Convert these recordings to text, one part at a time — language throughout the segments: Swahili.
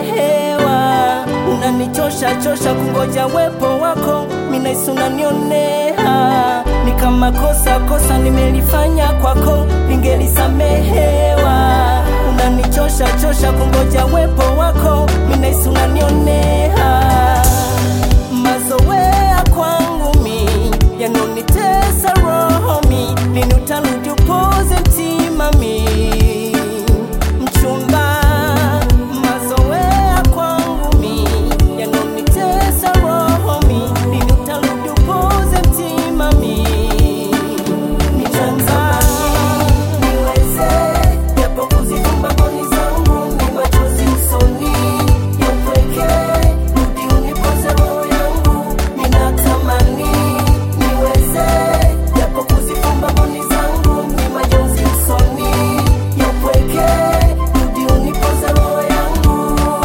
nimesamehewa. Unanichosha chosha kungoja wepo wako, minahisi unanionea ni kama kosa kosa nimelifanya kwako, ningelisamehewa. Unanichosha chosha kungoja wepo wako, minahisi unanionea mazoea kwangu mi yanonitesa roho mi lini utarudi upoze mtima mi mchumba mazoea kwangu mi yanonitesa roho mi lini utarudi upoze mtima mi mchumba niweze japo kuzifumba mboni zangu ni machozi usoni ya upweke rudi unipoze roho yangu ninatamani niweze japo kuzifumba mboni zangu ni machozi usoni ya upweke rudi unipoze roho yangu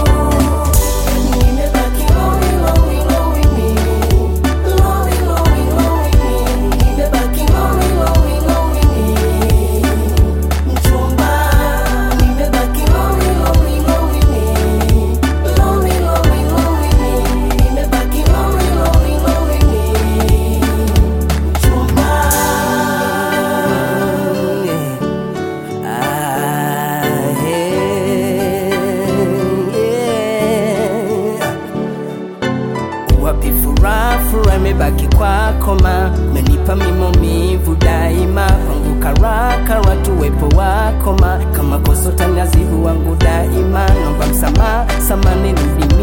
nimebaki lonely lonely lonely me lonely lonely lonely me nimebaki lonely lonely lonely me mchumba nimebaki lonely lonely lonely me lonely lonely lonely me nimebaki lonely lonely lonely me mchumba ah, yeah. Wapi furaha, furaha imebaki kwako ma menipa mimomivu daima kwangu karaka watu wepo wako ma kama kosa utaniadhibu wangu daima nomba msamaha samani nirudi